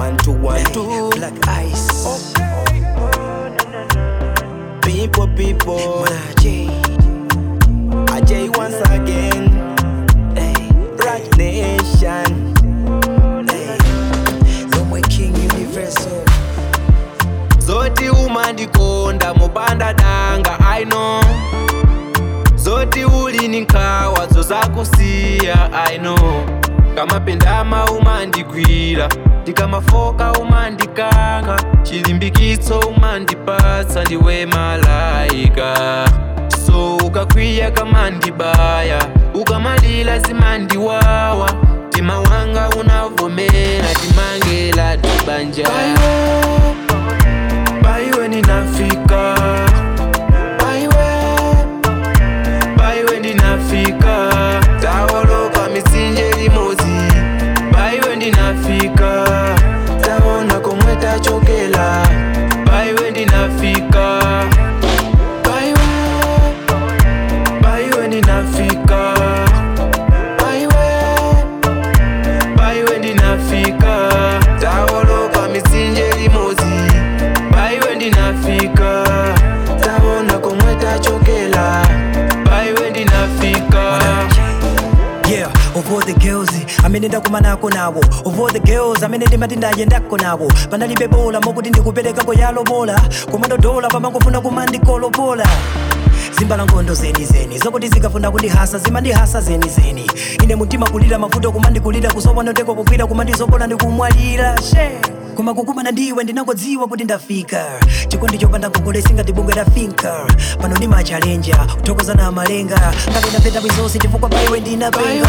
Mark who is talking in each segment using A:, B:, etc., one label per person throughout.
A: one two one two.
B: Black Ice.
A: People, people.
B: Manaje.
A: Ajay once again.
B: Hey,
A: Rock Nation.
B: hey. Lomwe King Universal.
A: Zoti umandikonda mubanda danga I know Zoti ulini nkhawa zozakusiya I know kamapendama umandigwira ndikamafoka umandikanga chilimbikitso umandipatsa ndiwe malaika so ukakwiya kamandibaya ukamalila zimandiwawa tima wanga unavomera timangela tibanja Baiwe ninafika Baiwe Baiwe ninafika Tawoloka misinje limozi Baiwe ninafika Taona komwe tachokela Baiwe ninafika Baiwe Baiwe ninafika Baiwe Baiwe ninafika Tawoloka misinje limozi Baiwe ndinafika Taona komwe tachokela Baiwe ndinafika
B: Yeah, of all the girls amene ndakumanako nawo of all the girls amene ndimati ndayendako nawo panalibe bola mokuti ndikuperekako yalobola kumandodola pamangofuna kumandikolobola zimbala nkhondo zenizeni zokuti zikafuna kundihasa zimandihasa zenizeni ine mutima kulira mavuto kumandikulira kusowa noteko kugwira kumandizopola ndikumwalira she koma kukumana ndiwe ndinakodziwa kuti ndafika chikondi chopanda ngongole singatibungwe lafinka pano ndi machalenja kuthokoza na malenga ngati ndapeta bwizonse chifukwa paiwe ndinapenga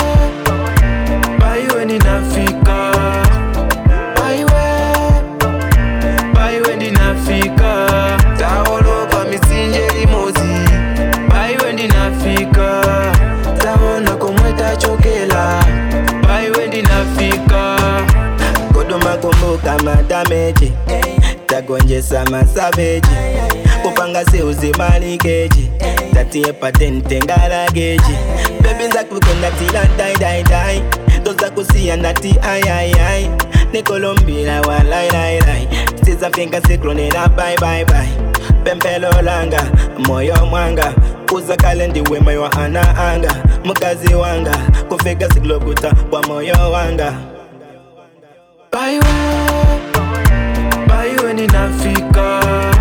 A: Baiwe ndinafika Baiwe Baiwe ndinafika Tawoloka misinje limozi Baiwe ndinafika Taona komwe tachokela Baiwe ndinafika Kodoma kumbuka madameji Tagonjesa masaveji Kupanga seuzi malikeji Tatie patente ngalageji Baby nza kukonda tila dai dai dai Doza kusia nati ai ai ai Nikolombila wa lai lai lai Siza finga sikronela bye bye bye Pempelo langa moyo mwanga Uza kalendi wema wa ana anga Mukazi wanga Kufika siklokuta kwa moyo wanga Baiwe Baiwe ninafika